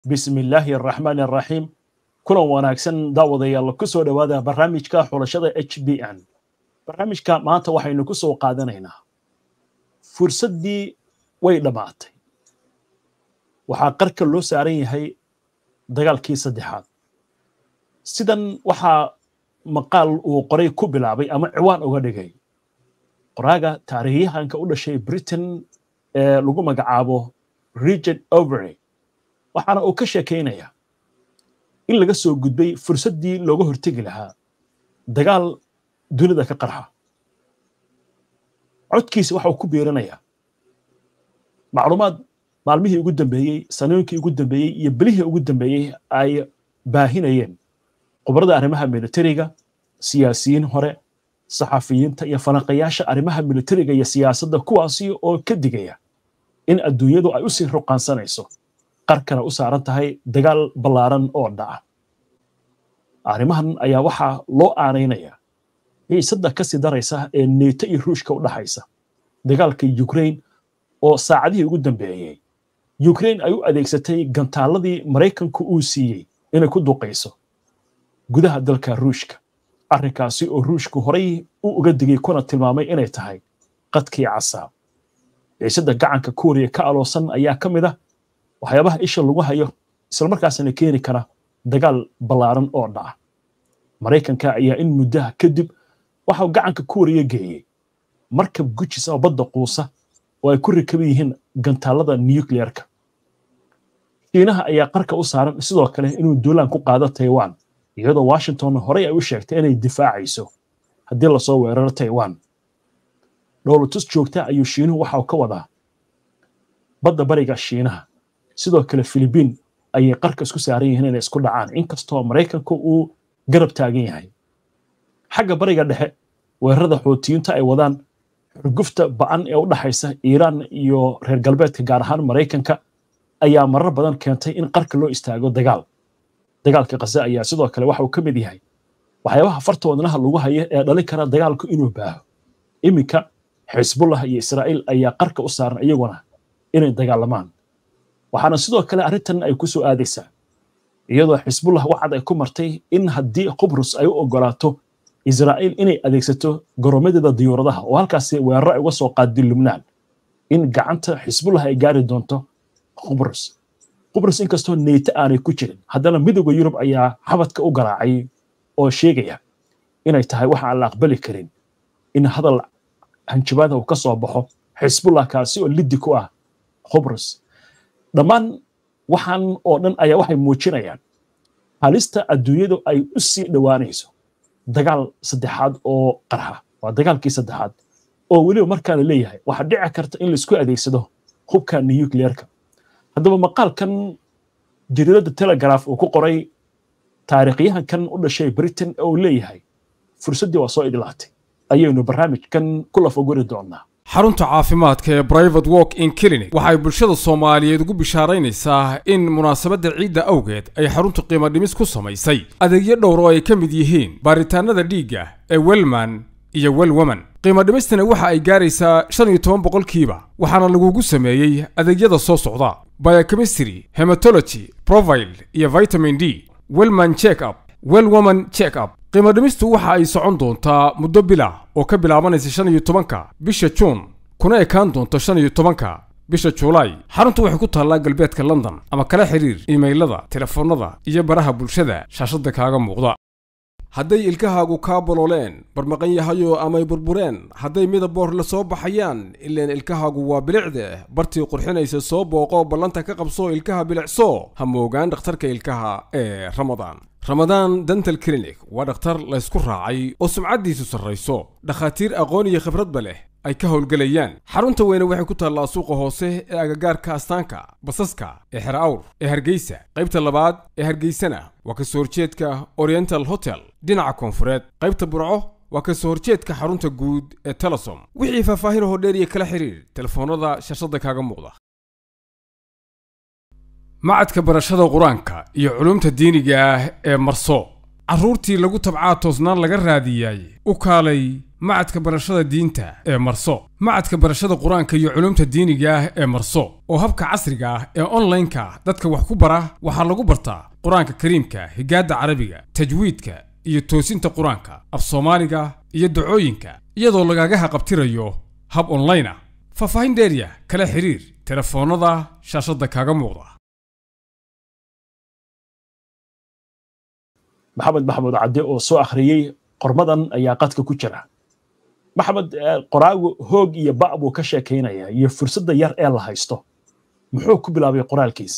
bismi illaahi araxmaani araxiim kulan wanaagsan daawadayaal ku soo dhowaada barnaamijka xulashada h b n barnaamijka maanta waxaynu ku soo qaadanaynaa fursaddii way dhammaatay waxaa qarka loo saaran yahay dagaalkii saddexaad sidan waxaa maqaal uu qoray ku bilaabay ama ciwaan uga dhigay qoraaga taarikhyahanka u dhashay britain ee lagu magacaabo richard overy waxaana uu ka sheekaynaya in laga soo gudbay fursaddii looga hortegi lahaa dagaal dunida ka qarxa codkiisa waxa uu ku biirinayaa macluumaad maalmihii ugu dambeeyey sanooyinkii ugu dambeeyey iyo belihii ugu dambeeyey ay baahinayeen khubarada arrimaha militariga siyaasiyiin hore saxafiyiinta iyo falanqayaasha arrimaha militariga iyo siyaasadda kuwaasi oo ka digaya in adduunyadu ay u sii ruqaansanayso qarkana u saaran tahay dagaal ballaaran oo dhaca arrimahan ayaa waxaa loo aanaynayaa xiisadda ka sii daraysa ee neeto iyo ruushka u dhaxaysa dagaalka ukraine oo saacadihii ugu dambeeyey ukraine ay u adeegsatay gantaaladii maraykanku uu siiyey inay ku duqayso gudaha dalka ruushka arrinkaasi oo ruushku horay u uga digay kuna tilmaamay inay tahay qadkii casaab xiisadda gacanka kuuriya ka aloosan ayaa ka mid ah waxyaabaha isha lagu hayo islamarkaasna keeni kara dagaal ballaaran oo dhaca maraykanka ayaa in muddaha kadib waxau gacanka kuuriya geeyey markab gujis oo badda quusa oo ay ku rikaban yihiin gantaalada nucleerka shiinaha ayaa qarka u saaran sidoo kale inuu duulaan ku qaado taiwan iyadoo washington horey ay u sheegtay inay difaacayso haddii lasoo weeraro taiwan dhowlatus joogta ayuu shiinuhu waxau ka wadaa badda bariga shiinaha sidoo kale filibiin ayay qarka isku saaran yihiin inay isku dhacaan inkastoo maraykanku uu garab taagan yahay xagga bariga dhexe weerarada xootiyiinta ay wadaan xurgufta ba'an ee u dhaxaysa iiraan iyo reer galbeedka gaar ahaan maraykanka ayaa marar badan keentay in qarka loo istaago dagaal dagaalka kase ayaa sidoo kale waxa uu ka mid yahay waxyaabaha fartoodnaha lagu hayo ee dhalin kara dagaalku inuu baaho iminka xisbullah iyo israa'iil ayaa qarka u saaran iyaguna inay dagaalamaan waxaana sidoo kale arrintan ay ku soo aadaysaa iyadoo xisbullah wacad ay ku martay in haddii qubrus ay u ogolaato israa'iil inay adeegsato goroomadeeda diyuuradaha oo halkaasi weeraro ay uga soo qaadi lubnaan in gacanta xisbullah ay gaari doonto qubrus qubrus inkastoo neyto aanay ku jirin haddana midowda yurub ayaa xabadka u garaacay oo sheegaya inay tahay waxa aan la aqbali karin in hadal hanjabaada uu ka soo baxo xisbullah kaasi oo liddi ku ah qubrus dhammaan waxaan oo dhan ayaa waxay muujinayaan halista adduunyadu ay u sii dhowaanayso dagaal saddexaad oo qarxa waa dagaalkii saddexaad oo weliba markaa la leeyahay waxaa dhici karta in laisku adeegsado hubka nucleerka haddaba maqaalkan jariidadda telegraf uu ku qoray taarikhyahankan u dhashay britain oo uu leeyahay fursaddii waa soo idlaatay ayaynu barnaamijkan ku lafaguri doonnaa xarunta caafimaadka ee brivate walk in clinic waxay bulshada soomaaliyeed ugu bishaaraynaysaa in munaasabadda ciidda awgeed ay xaruntu qiimo dhimis ku samaysay adeegyo dhowr oo ay ka mid yihiin baaritaannada dhiigga ee welman iyo welwoman qiimo dhimistana waxa ay gaaraysaa shan iyo toban boqolkiiba waxaana lagugu sameeyey adeegyada soo socda biochemistry hematology profile iyo vitamin d welman check up welwoman check up qiimo dhimistu waxa ay socon doontaa muddo bila oo ka bilaabanaysa shan iyo tobanka bisha juun kuna ekaan doonto shan iyo tobanka bisha juulaay xaruntu waxay ku taallaa galbeedka london ama kala xiriir iimaylada telefoonnada iyo baraha bulshada shaashadda kaaga muuqda hadday ilkahaagu kaa bolooleen barmaqan yahayo amay burbureen hadday midaboor la soo baxayaan ileen ilkahaagu waa bilicde bartii qurxinaysa soo booqo ballanta ka qabso ilkaha bilicso ha moogaan dhakhtarka ilkaha ee ramadaan ramadaan dental clinic waa dhakhtar laysku raacay oo sumcaddiisu sarrayso dhakhaatiir aqoon iyo khibradba leh ay ka howlgelayaan xarunta weyne waxay ku taallaa suuqa hoose ee agagaarka astaanka basaska ee xer awr ee hargeysa qaybta labaad ee hargeysana waa ka soo horjeedka oriental hotel dhinaca koonfureed qaybta burco waa ka soo horjeedka xarunta guud ee telesom wixii faahfaahin hoo dheer iyo kala xiriir telefoonnada shashadda kaaga muuqda macadka barashada qur-aanka iyo culumta diiniga ah ee marso carruurtii lagu tabcaa toosnaan laga raadiyay u kaalay macadka barashada diinta ee marso macadka barashada qur-aanka iyo culumta diiniga ah ee marso oo habka casriga ah ee onlineka dadka wax ku bara waxaa lagu bartaa qur-aanka kariimka higaadda carabiga tajwiidka iyo toosinta qur-aanka af soomaaliga iyo dacooyinka iyadoo lagaga haqabtirayo hab online ah faahfaahin dheeriya kala xiriir telefoonnada shaashadda kaaga muuqda maxamed maxamuud cadde oo soo akhriyey qormadan ayaa qadka ku jira maxamed qoraagu hoog iyo ba' buu ka sheekaynaya iyo fursadda yar ee la haysto muxuu ku bilaabay qoraalkiisa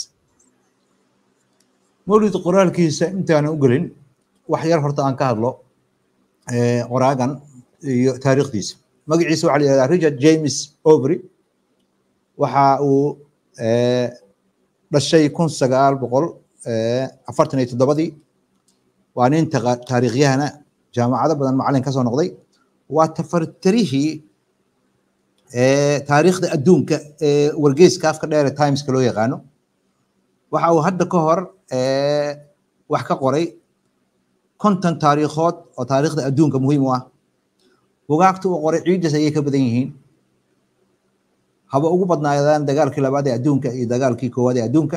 mawlid qoraalkiisa intaanan u gelin wax yar horta aan ka hadlo qoraagan iyo taariikhdiisa magaciisa waxaa la yihahdaa richard james overy waxa uu dhashay kun sagaal boqol afartan iyo toddobadii waa nin taariikhyahana jaamacado badan macalin ka soo noqday waa tafartarihii taariikhda adduunka ee wargeyska afka dheer ee timeska loo yaqaano waxa uu hadda ka hor wax ka qoray konton taariikhood oo taariikhda adduunka muhiim u ah bugaagta uu qoray ciidiis ayay ka badan yihiin haba ugu badnaadaan dagaalkii labaad ee adduunka iyo dagaalkii koowaad ee adduunka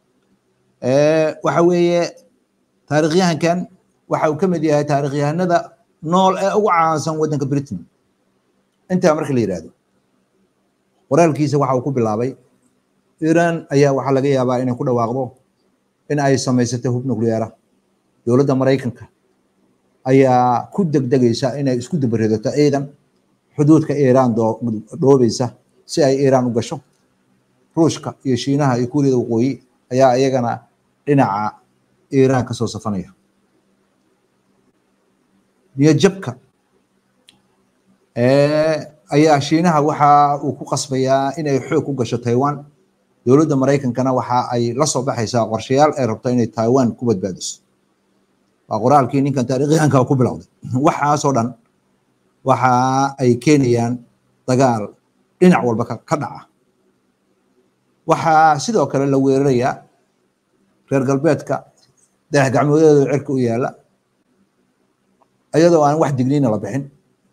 waxa weeye taariikhyahankan waxa uu ka mid yahay taariikhyahanada nool ee ugu caansan waddanka britain intaa marka la yidhaahdo qoraalkiisa waxa uu ku bilaabay iran ayaa waxaa laga yaabaa inay ku dhawaaqdo in ay samaysatay hub nucleara dowladda maraykanka ayaa ku degdegaysa inay isku dabaridato ciidan xuduudka iiraan dhoobaysa si ay iiraan u gasho ruushka iyo shiinaha iyo kuuriyada waqooyi ayaa iyagana dhinaca iiraan ka soo safanaya niyadjabka ayaa shiinaha waxa uu ku qasbayaa inay xoog ku gasho taiwan dowladda maraykankana waxa ay la soo baxaysaa qorshayaal ay rabto inay taiwan ku badbaadiso waa qoraalkii ninkan taariikhyahanka ku bilowday waxaasoo dhan waxa ay keenayaan dagaal dhinac walba ka dhaca waxaa sidoo kale la weerarayaa reer galbeedka dayax gacmoodeeda cirka u yaala iyadoo aan wax digniina la bixin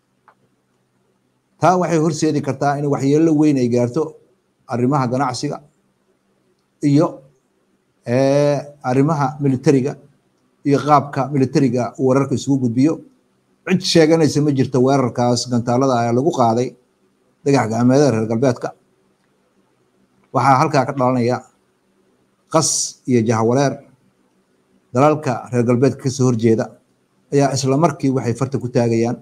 taa waxay horseedi kartaa in waxyeello weyn ay gaarto arrimaha ganacsiga iyo arrimaha militariga iyo qaabka militariga uu wararka isugu gudbiyo cid sheeganaysa ma jirto weerarkaas gantaalada ayaa lagu qaaday dagax gacmeedada reer galbeedka waxaa halkaa ka dhalanaya qas iyo jahwareer dalalka reer galbeedka kasoo horjeeda ayaa isla markii waxay farta ku taagayaan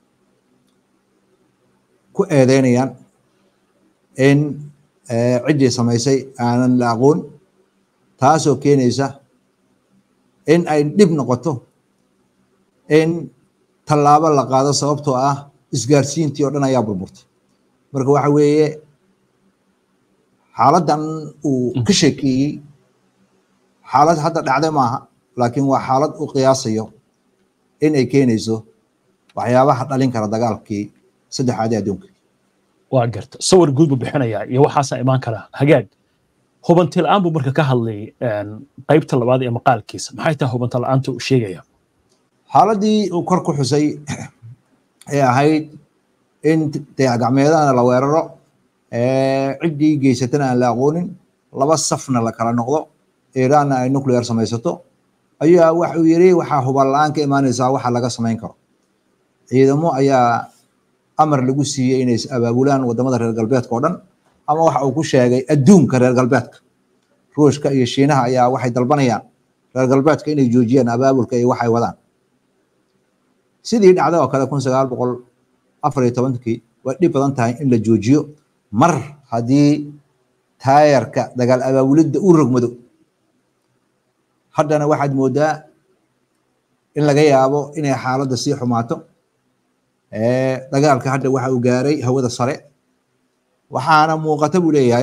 ku eedeynayaan in ciddii samaysay aanan la aqoon taasoo keenaysa in ay dhib noqoto in tallaabo la qaado sababtoo ah isgaarsiintii oo dhan ayaa burburtay marka waxa weeye xaaladdan uu ka sheekeeyey xaalad hadda dhacday maaha laakiin waa xaalad uu qiyaasayo in ay keenayso waxyaabaha dhalin kara dagaalkii saddexaad ee adduunka waa garta sawir guud buu bixinayaa iyo waxaasaa imaan kara hagaag hubanti la-aan buu marka ka hadlay qaybta labaad ee maqaalkiisa maxay tahay hubanti la-aanta uu sheegaya xaaladii uu kor ku xusay ee ahayd in dayax gacmeedana la weeraro ciddii geysatana aan la aqoonin laba safna la kala noqdo iiraanna ay nuclear samaysato ayaa waxuu yiri waxaa huban la-aan ka imaanaysaa waxa laga samayn karo ciidamo ayaa amar lagu siiyey inay abaabulaan wadamada reer galbeedka oo dhan ama waxa uu ku sheegay adduunka reer galbeedka ruushka iyo shiinaha ayaa waxay dalbanayaan reer galbeedka inay joojiyaan abaabulka iyo waxay wadaan sidii dhacda oo kale kun sagaal boqol afar iyo tobankii way dhib badan tahay in la joojiyo mar haddii taayarka dagaal abaabulidda u rogmado haddana waxaad moodaa in laga yaabo inay xaaladda sii xumaato dagaalka hadda waxa uu gaaray hawada sare waxaana muuqata buu leeyahay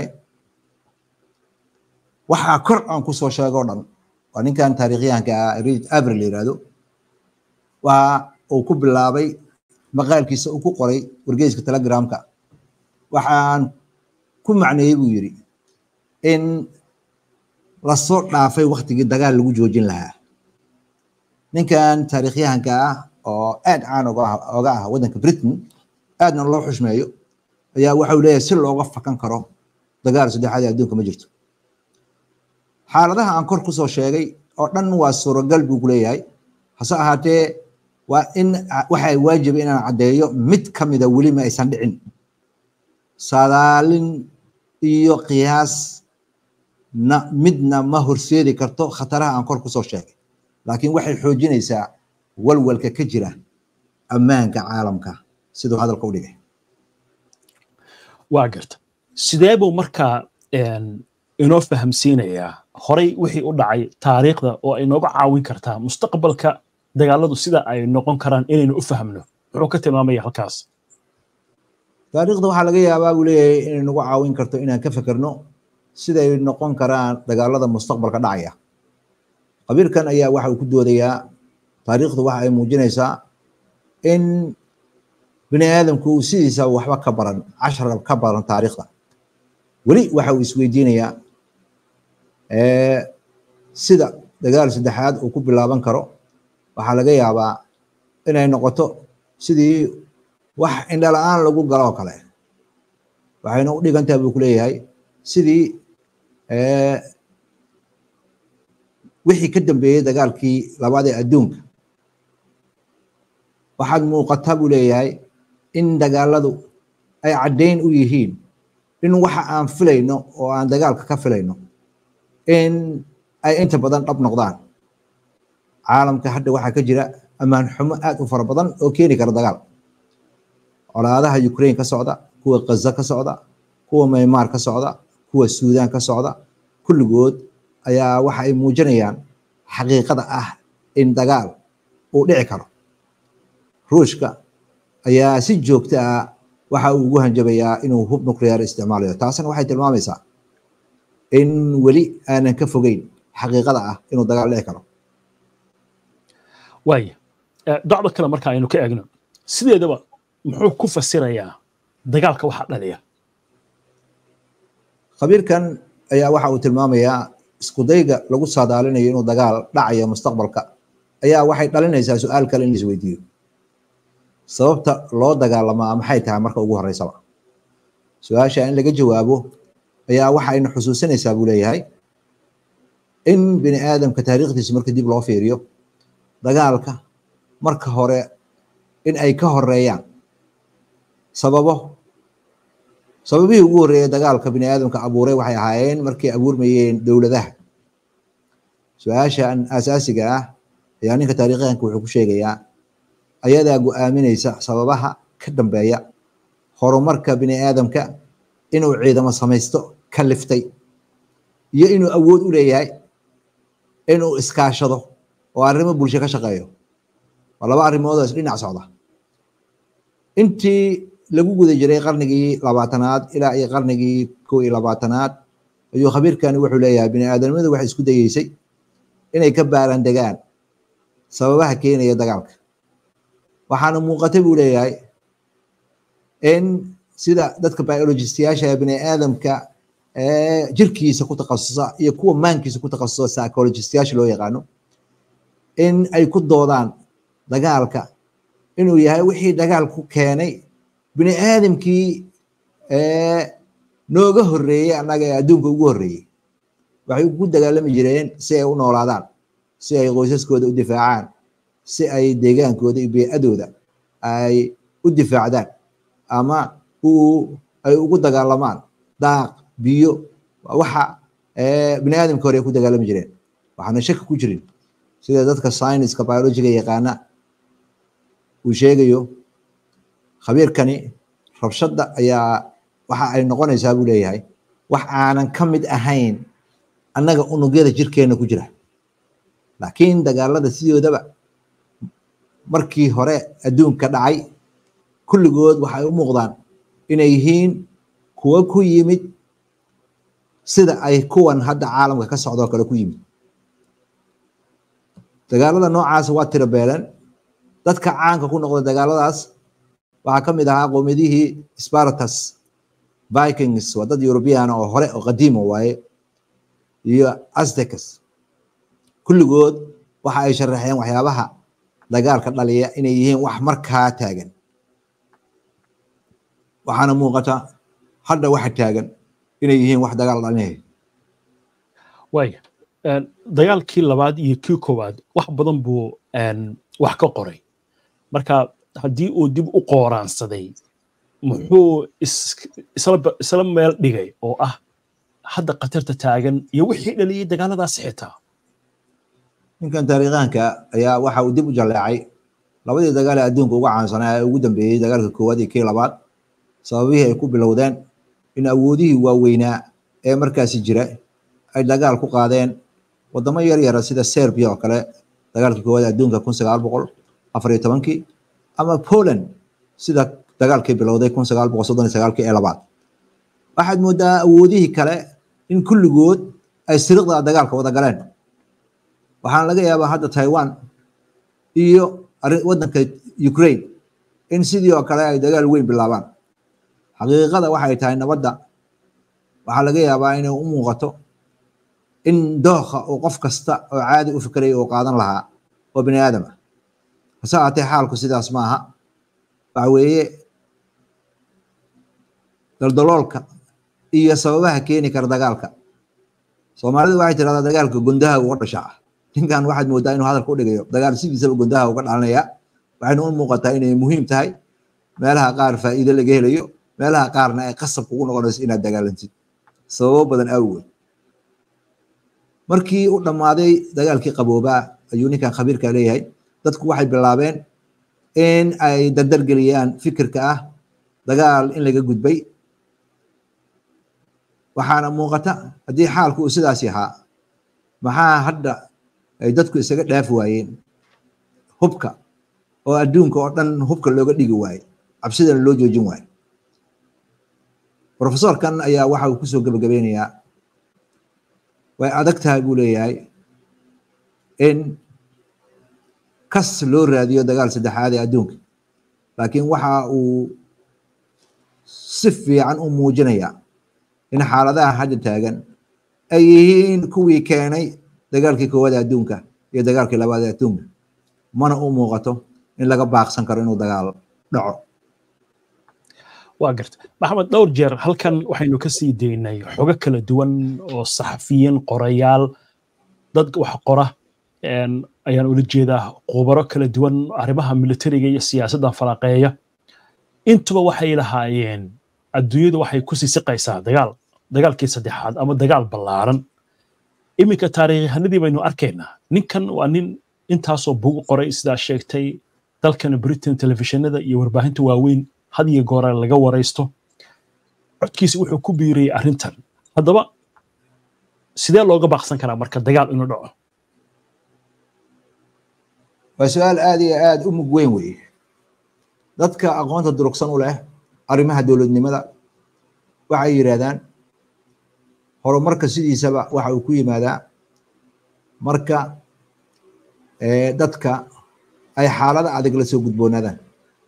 waxaa kor aan kusoo sheego o dhan waa ninkan taariikhyahanka ah abril la yihahdo waa uu ku bilaabay maqaalkiisa uu ku qoray wargeyska telegramka waxaan ku macneeyey buu yidhi in lasoo dhaafay waktigii dagaal lagu joojin lahaa ninkan taariikhyahanka ah oo aad caan oga ah oga ah waddanka britain aadna loo xushmeeyo ayaa waxau leeyahay si looga fakan karo dagaal saddexaad ee adduunka ma jirto xaaladaha aan kor kusoo sheegay oo dhan waa suuragal buu ku leeyahay hase ahaatee waa in waxay waajiba inaan caddeeyo mid ka mida weli ma aysan dhicin saadaalin iyo qiyaas na midna ma horseedi karto khataraha aan kor kusoo sheegay laakiin waxay xoojinaysaa walwalka ka jira ammaanka caalamka siduu hadalka u dhigay waa garta sidee buu markaa inoo fahamsiinayaa horay wixii u dhacay taariikhda oo ay nooga caawin kartaa mustaqbalka dagaaladu sida ay noqon karaan inaynu u fahmno muxuu ka tilmaamaya halkaas taariikhda waxaa laga yaabaa buu leeyahay inay nagu caawin karto inaan ka fekerno siday noqon karaan dagaalada mustaqbalka dhacaya qabiilkan ayaa waxa uu ku doodayaa taariikhdu waxa ay muujinaysaa in bini aadamku uu sidiisa waxba ka baran cashar ka baran taariikhda weli waxa uu isweydiinayaa sida dagaal saddexaad uu ku bilaaban karo waxaa laga yaabaa inay noqoto sidii wax indhala-aan lagu galo oo kale waxayna u dhigantaha buu ku leeyahay sidii wixii ka dambeeyey dagaalkii labaad ee adduunka waxaad muuqata buu leeyahay in dagaaladu ay caddayn u yihiin in waxa aan filayno oo aan dagaalka ka filayno in ay inta badan dhab noqdaan caalamka hadda waxaa ka jira ammaan xumo aad u fara badan oo keeni kara dagaal colaadaha ukraine ka socda kuwa gaza ka socda kuwa maymaar ka socda kuwa suudaan ka socda kulligood ayaa waxa ay muujinayaan xaqiiqada ah in dagaal uu dhici karo ruushka ayaa si joogto ah waxa uu ugu hanjabayaa inuu hub nuclear isticmaalayo taasina waxay tilmaamaysaa in weli aanan ka fogeyn xaqiiqada ah inuu dagaal dhici karo waaya dacdo kale marka aynu ka eegno sideedaba muxuu ku fasirayaa dagaalka waxa dhaliya khabiirkan ayaa waxa uu tilmaamayaa iskudayga lagu saadaalinayo inuu dagaal dhacayo mustaqbalka ayaa waxay dhalinaysaa su-aal kale in la isweydiiyo sababta loo dagaalamaa maxay tahay marka ugu horeysaba su-aasha in laga jawaabo ayaa waxayna xusuusinaysaa buu leeyahay in bini aadamka taariikhdiisa marka dib loo fiiriyo dagaalka marka hore in ay ka horeeyaan sababo sababihii ugu horreeyay dagaalka bini aadamka abuuray waxay ahaayeen markay abuurmayeen dowladaha su-aashan asaasiga ah ayaa ninka taariikhanka wuxuu ku sheegayaa ayadaa go-aaminaysa sababaha ka dambeeya horumarka bini aadamka inuu ciidamo samaysto ka liftay iyo inuu awood u leeyahay inuu iskaashado oo arrimo bulsho ka shaqeeyo waa laba arrimood oo isdhinac socda intii lagu guda jiray qarnigii labaatanaad ilaa iyo qarnigii kow iyo labaatanaad ayuu khabiirkani wuxuu leeyahay bini aadamnimadu waxay isku dayeysay inay ka baaran degaan sababaha keenaya dagaalka waxaana muuqata buu leeyahay in sida dadka biologistayaasha bini aadamka jirkiisa ku takhasusa iyo kuwa maankiisa ku takhasusa psychologistayaasha loo yaqaano in ay ku doodaan dagaalka inuu yahay wixii dagaalku keenay bini aadamkii nooga horreeyey annaga ee adduunka ugu horreeyey waxay ku dagaalami jireen si ay u noolaadaan si ay qoysaskooda u difaacaan si ay deegaankooda iyo bey'adooda ay u difaacdaan ama ay ugu dagaalamaan daaq biyo waxa bini aadamka hore ay ku dagaalami jireen waxaana shaki ku jirin sida dadka syniska biologiga yaqaana uu sheegayo khabiirkani rabshadda ayaa waxa ay noqonaysaa buu leeyahay wax aanan ka mid ahayn annaga unugyada jirkeena ku jira laakiin dagaalada sidoodaba markii hore adduunka dhacay kulligood waxay u muuqdaan inay yihiin kuwo ku yimid sida ay kuwan hadda caalamka ka socdoo kale ku yimid dagaalada noocaas waa tiro beelan dadka caanka ku noqda dagaaladaas waxaa ka mid ahaa qowmiyadihii spartus vikings waa dad eurobian oo hore oo qadiima waaye iyo aztecas kulligood waxa ay sharaxeen waxyaabaha dagaalka dhaliya inay yihiin wax markaa taagan waxaana muuqata hadda waxa taagan inay yihiin wax dagaal dhalinaya waaya dagaalkii labaad iyo kii koowaad wax badan buu wax ka qoray marka haddii uu dib u qooraansaday muxuu isla meel dhigay oo ah hadda khatarta taagan iyo wixii dhaliyey dagaaladaas xitaa ninkan taariikhaanka ayaa waxa uu dib u jaleecay labadii dagaal ee adduunka uga caansanaa ee ugu dambeeyey dagaalka koowaad iyo kii labaad sababihii ay ku bilowdeen in awoodihii waaweynaa ee markaasi jira ay dagaal ku qaadeen wadamo yar yara sida serbia oo kale dagaalkii koowaad ee adduunka kun sagaal boqol afar iyo tobankii ama poland sida dagaalkii bilowday kun sagaal boqol soddon iyo sagaalkii ee labaad waxaad moodaa awoodihii kale in kulligood ay siriqda dagaalka wada galeen waxaana laga yaabaa hadda taiwan iyo waddanka ukraine in sidii oo kale ay dagaal weyn bilaabaan xaqiiqada waxay tahay nabadda waxaa laga yaabaa inay u muuqato in dookha uu qof kasta oo caadi u fikraya uu qaadan lahaa oo bini aadam ah hase ahaatee xaalku sidaas ma aha waxa weeye daldaloolka iyo sababaha keeni kara dagaalka soomaalidu waxay tirahdaa dagaalka gundaha uga dhashaa ninkan waxaad moodaa inuu hadalka u dhigayo dagaal sidiisaba gundaha uga dhalanaya waxayna u muuqataa inay muhiim tahay meelaha qaar faa'iido laga helayo meelaha qaarna ay qasab kugu noqonayso inaad dagaalantid sababo badan awgood markii u dhammaaday dagaalkii qaboobaa ayuu ninkan khabiirka leeyahay dadku waxay bilaabeen in ay dardargeliyaan fikirka ah dagaal in laga gudbay waxaana muuqata haddii xaalku uu sidaas yahaa maxaa hadda ay dadku isaga dhaafi waayeen hubka oo adduunka oo dhan hubka looga dhigi waaye cabsidana loo joojin waaye profesorkan ayaa waxa uu kusoo gebagabeynayaa way adag tahay buu leeyahay in kas loo raadiyo dagaal saddexaad ee adduunka laakiin waxa uu si fiican u muujinayaa in xaaladaha hadda taagan ay yihiin kuwii keenay dagaalkii koowaad ee adduunka iyo dagaalkii labaad ee adduunka mana u muuqato in laga baaqsan karo inuu dagaal dhaco waa garta maxamed dhowr jeer halkan waxaynu ka sii daynay xogo kala duwan oo saxafiyiin qorayaal dad wax qora ayaan ula jeedaa khubaro kala duwan arrimaha militariga iyo siyaasadda falaqeeya intuba waxay lahaayeen adduunyadu waxay ku sii siqaysaa dagaal dagaalkii saddexaad ama dagaal ballaaran iminka taariikhanadii baynu arkaynaa ninkan waa nin intaasoo bug qoray sidaa sheegtay dalkan britain telefishinada iyo warbaahinta waaweyn had iyo goora laga waraysto codkiisi wuxuu ku biiriyey arrintan haddaba sidee looga baaqsan karaa marka dagaal inuu dhaco waa su-aal aada iyo aada u mug weyn weeye dadka aqoonta durugsan u leh arrimaha dowladnimada waxay yidhaahdaan horumarka sidiisaba waxa uu ku yimaadaa marka dadka ay xaalada adag la soo gudboonaadaan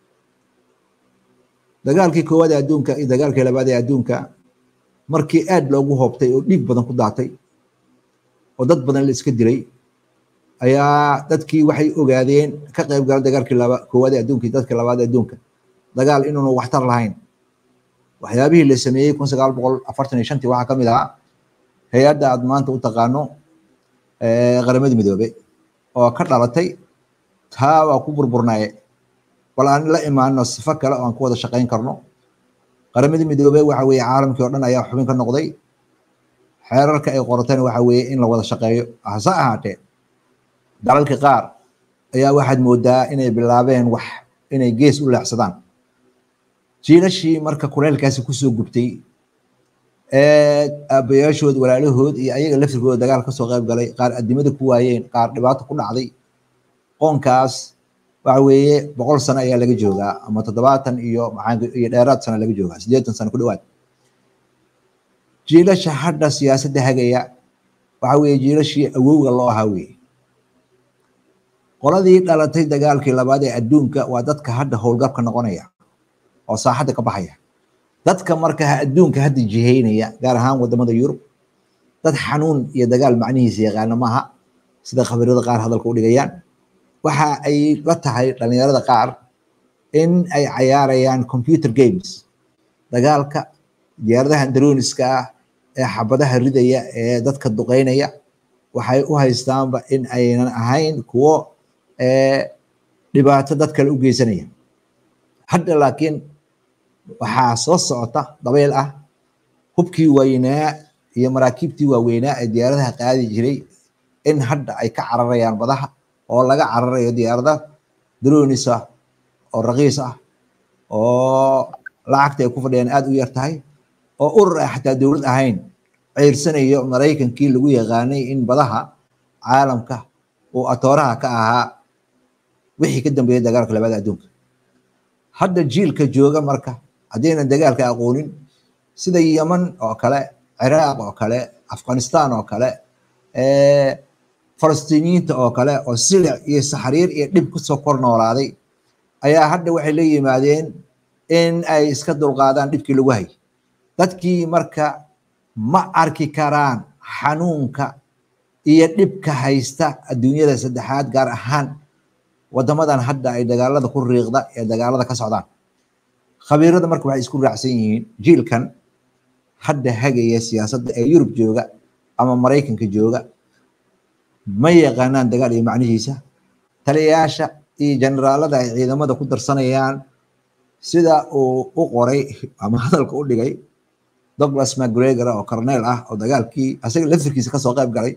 dagaalkii koowaad ee adduunka iyo dagaalkii labaad ee adduunka markii aad loogu hoobtay oo dhiig badan ku daatay oo dad badan la iska dilay ayaa dadkii waxay ogaadeen ka qayb gala dagaalkii laba koowaad ee adduunka iyo dadkii labaad ee adduunka dagaal inuunu waxtar lahayn waxyaabihii la sameeyey kun sagaal boqol afartan iyo shantii waxaa ka mid ahaa hay-adda aad maanta u taqaano qaramada midoobe oo ka dhalatay taa waa ku burburnaaye bal aan la imaano sifo kale oo aan ku wada shaqayn karno qaramada midoobe waxa weeye caalamkii oo dhan ayaa xubin ka noqday xeerarka ay qorateen waxa weeye in la wada shaqeeyo hase ahaatee dalalka qaar ayaa waxaad moodaa inay bilaabeen wax inay gees u leexsadaan jiilashii marka kuleelkaasi kusoo gubtay ee aabayaashood walaalahood iyo ayaga laftirkooda dagaal kasoo qayb galay qaar adimada ku waayeen qaar dhibaato ku dhacday qoonkaas waxa weeye boqol sano ayaa laga joogaa ama toddobaatan iyo maxaa iyo dheeraad sano laga joogaa siddeetan sano ku dhowaad jiilasha hadda siyaasadda hagaya waxa weeye jiilashii awowga loo ahaa weeye qoladii dhalatay dagaalkii labaad ee adduunka waa dadka hadda howlgabka noqonaya oo saaxadda ka baxaya dadka marka adduunka hadda jihaynaya gaar ahaan wadamada yurub dad xanuun iyo dagaal macnihiisa yaqaana maaha sida khabiirada qaar hadalka u dhigayaan waxa ay la tahay dhalinyarada qaar in ay cayaarayaan computer games dagaalka diyaaradaha droniska ah ee xabadaha ridaya ee dadka duqeynaya waxay u haystaanba in aynan ahayn kuwo dhibaato dad kale u geysanaya hadda laakiin waxaa soo socota dabeyl ah hubkii weynaa iyo maraakiibtii waaweynaa ee diyaaradaha qaadi jiray in hadda ay ka cararayaan badaha oo laga cararayo diyaarada dronis ah oo raqiis ah oo lacagta ay ku fadhiyaan aada u yar tahay oo urur ah xataa dowlad ahayn ceyrsanayo maraykankii lagu yaqaanay in badaha caalamka uu atooraha ka ahaa wixii ka dambeeyay dagaalka labaada adduunka hadda jiilka jooga marka haddaynan dagaalka aqoonin sida yeman oo kale ciraaq oo kale afghanistan oo kale falastiiniyiinta oo kale oo silic iyo saxriir iyo dhib kusoo kor noolaaday ayaa hadda waxay la yimaadeen in ay iska dulqaadaan dhibkii lagu hayay dadkii marka ma arki karaan xanuunka iyo dhibka haysta adduunyada saddexaad gaar ahaan wadamadan hadda ay dagaalada ku riiqda ee dagaalada ka socdaan khabiirada marka waxay isku raacsan yihiin jiilkan hadda hagaya siyaasadda ee yurub jooga ama maraykanka jooga ma yaqaanaan dagaal iyo macnihiisa taliyayaasha iyo generaalada ay ciidamada ku darsanayaan sida uu u qoray ama hadalka u dhigay douglas macgregor oo cornel ah oo dagaalkii asaga laftirkiisa kasoo qayb galay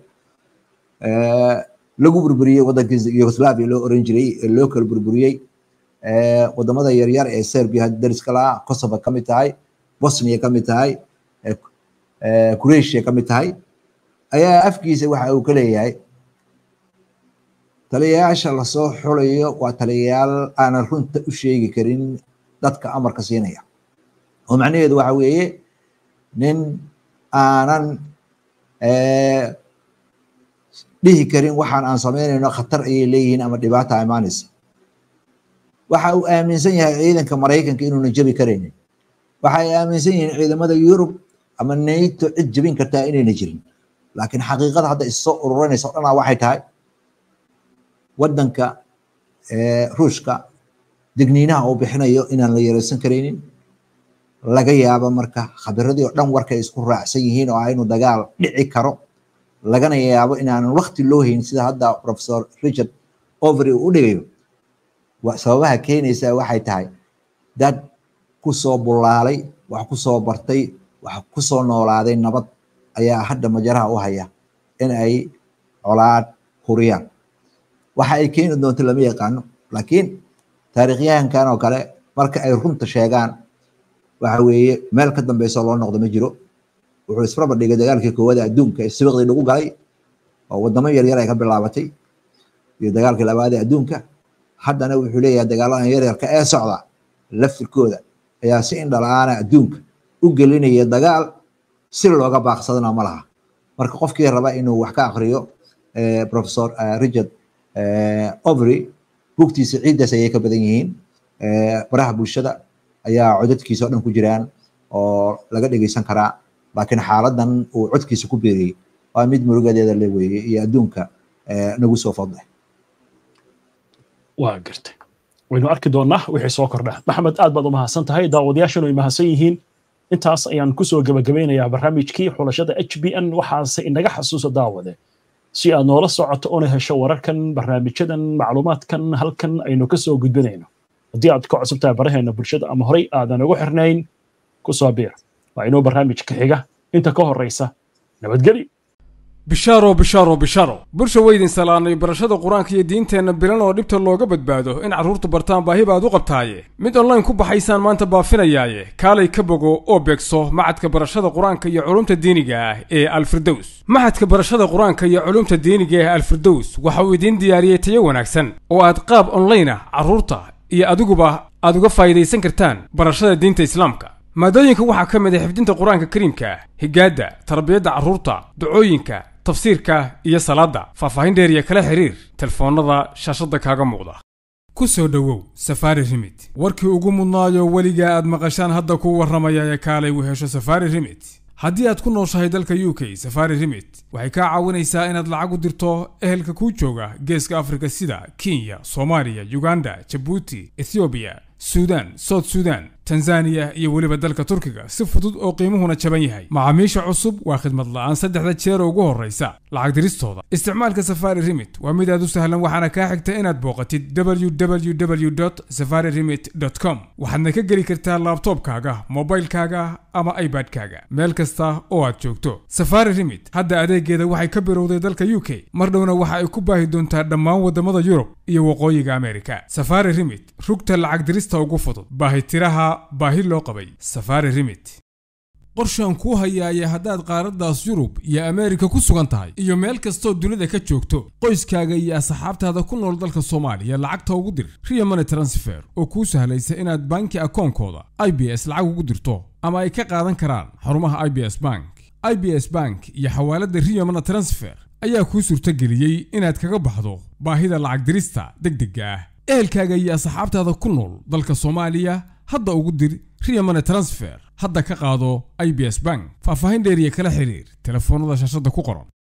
lagu burburiyey waddankiisa yugoslavia loo oran jiray loo kala burburiyey wadamada yaryar ee serbia dariska laha kosovo ka mid tahay bosnia ka mid tahay croatia ka mid tahay ayaa afkiisa waxa uu ka leeyahay taliyayaasha lasoo xulayo waa taliyayaal aanan runta u sheegi karin dadka amarka siinaya oo macnaheedu waxa weeye nin aanan dhihi karin waxaan aan samaynayno khatar ayay leeyihiin ama dhibaata imaanaysa waxa uu aaminsan yahay ciidanka maraykanka inuuna jebi karaynin waxa ay aaminsan yihiin ciidamada yurub ama nato cid jebin kartaa inayna jirin laakiin xaqiiqada hadda issoo ururanaysa o dhanaa waxay tahay waddanka ruushka digniinaha uu bixinayo inaan la yareysan karaynin laga yaabo marka khabiradii oo dhan warkay isku raacsan yihiin oo ah inuu dagaal dhici karo lagana yaabo inaanan wakti loo hayn sida hadda professor richard overy uu u dhigayo sababaha keenaysa waxay tahay dad kusoo bulaalay wax kusoo bartay wax kusoo noolaaday nabad ayaa hadda majaraha u haya in ay colaad huriyaan waxa ay keeni doonto lama yaqaano laakiin taariikhyahankan oo kale marka ay runta sheegaan waxa weeye meel ka dambeysa loo noqdo ma jiro wuxuu isbarbar dhigay dagaalkii koowada adduunka ee sibiqdii lagu galay oo wadamo yaryar ay ka bilaabatay iyo dagaalkii labaad ee adduunka haddana wuxuu leeyahay dagaaladan yaryarka ee socda laftirkooda ayaa si indhala-aana adduunka u gelinaya dagaal si looga baaqsadana ma laha marka qofkii raba inuu wax ka akriyo professor richard overy bugtiisa ciiddaas ayay ka badan yihiin baraha bulshada ayaa codadkiisa o dhan ku jiraan oo laga dhegeysan karaa laakiin xaaladan uu codkiisa ku beeriyey waa mid murugadeeda le weeye iyo adduunka nagu soo fadlay waa gartay waynu arki doonnaa wixii soo kordha maxamed aad baad u mahadsan tahay daawadayaashanu ay mahadsan yihiin intaas ayaan kusoo gebagabeynayaa barnaamijkii xulashada h b n waxaase inaga xasuusa daawade si aad noola socoto una hesho wararkan barnaamijyadan macluumaadkan halkan aynu ka soo gudbinayno haddii aad ka cusub tahay baraheena bulshada ama horey aadan ugu xirnayn ku soo biir waa inuu barnaamijka xiga inta ka horraysa nabadgeli bishaaro bishaaro bishaaro bulsha weydin salaanay barashada qur-aanka iyo diinteenna bilan oo dhibta looga badbaado in carruurtu bartaan baahi baad u qabtaaye mid online ku baxaysaan maanta baafinayaaye kaalay ka bogo oo beegso macadka barashada qur-aanka iyo culumta diiniga ah ee alfirdows macadka barashada qur-aanka iyo culumta diiniga ee alfirdows waxa uu idiin diyaariyey tayo wanaagsan oo aad qaab online ah carruurta iyo adiguba aad uga faa'idaysan kartaan barashada diinta islaamka maadooyinka waxaa ka mid ah xifdinta qur-aanka kariimka higaadda tarbiyadda carruurta ducooyinka tafsiirka iyo salaadda faahfaahin dheer iyo kala xiriir telefoonnada shaashadda kaaga muuqda ku soo dhowow safaari rimit warkii ugu mudnaayo weligaa aad maqashaan hadda ku warramaya ee kaalay u hesho safaari rimit haddii aad ku nooshahay dalka u k safari rimit waxay kaa caawinaysaa inaad lacag u dirto ehelka kuu jooga geeska afrika sida kenya soomaaliya uganda jabuuti ethoobiya suudaan soud suudaan tanzaniya iyo weliba dalka turkiga si fudud oo qiimuhuna jaban yahay macaamiisha cusub waa khidmad la'aan saddexda jeer ugu horraysa lacag diristooda isticmaalka safari rimit waa mid aad u sahlan waxaana kaa xigta inaad booqatid www safari rimit com waxaadna ka geli kartaa laabtoobkaaga mobilkaaga ama ibadkaaga meel kasta oo aad joogto safari rimit hadda adeegeeda waxay ka birowday dalka u k mar dhowna waxa ay ku baahi doontaa dhammaan waddamada yurub iyo waqooyiga amerika safari rimit rugta lacag dirista ugu fudud baahitiraha baahi loo qabay safari rimit qorshaan kuu hayaaya haddaad qaaraddaas yurub iyo ameerika ku sugan tahay iyo meel kastoo dunida ka joogto qoyskaaga iyo asxaabtaada ku nool dalka soomaaliya lacagta ugu dir riya money transfer oo kuu sahlaysa inaad banki akoonkooda i b s lacag ugu dirto ama ay ka qaadan karaan xarumaha i b s bank i b s bank iyo xawaaladda riya money transfer ayaa kuu suurtageliyey inaad kaga baxdo baahida lacag dirista deg degga ah ehelkaaga iyo asxaabtaada ku nool dalka soomaaliya hadda ugu dir riya money transfer hadda ka qaado i b s bank faahfaahin dheeriya kala xiriir telefoonnada shaashadda ku qoran